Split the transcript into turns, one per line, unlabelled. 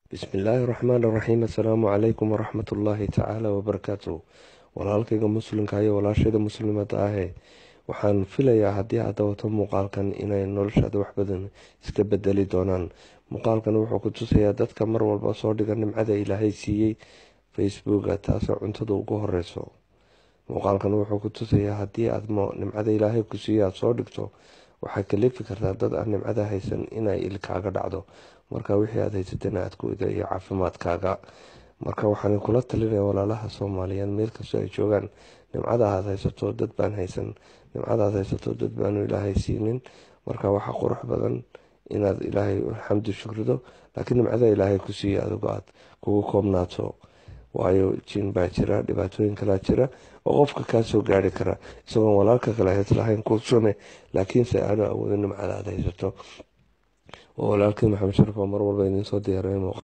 bismillaahi raxmaan raxiim assalaamu calaykum waraxmat ullaahi tacaala wabarakaatu walaalkayga muslimka iyo walaashayda muslimada ahee waxaan filayaa haddii aad dawato muuqaalkan inay noloshaada wax badan iska bedeli doonaan muuqaalkan wuxuu ku tusayaa dadka mar walba soo dhiga nimcada ilaahay siiyey facebooka taasoo cuntada ugu horeyso muuqaalkan wuxuu ku tusayaa haddii aad nimcada ilaahay ku siiyo aada soo dhigto waxay kalifi kartaa dad aan nimcada haysan inay ilkaaga dhacdo marka wixii aad haysatana aad ku ida iyo caafimaadkaaga marka waxaan kula talinaya walaalaha soomaaliyeed meel kastoo ay joogaan nimcada aad haysato dad baan haysan nimcada aad haysato dad baanu ilaahay siinin marka waxaa qurux badan inaad ilaahay alxamdu shukrido laakiin nimcada ilaahay ku siiya adigo aad kugu koobnaato waayo jin baa jira dhibaatooyin kalaa jira oo qofka kaa soo gaari kara isagoon walaalka kale hayslahayn kuusune laakiinse aanu awoodin nimcada aad haysato oo walaalkii maxamed sharaf oo mar walba idiin soo diyaareen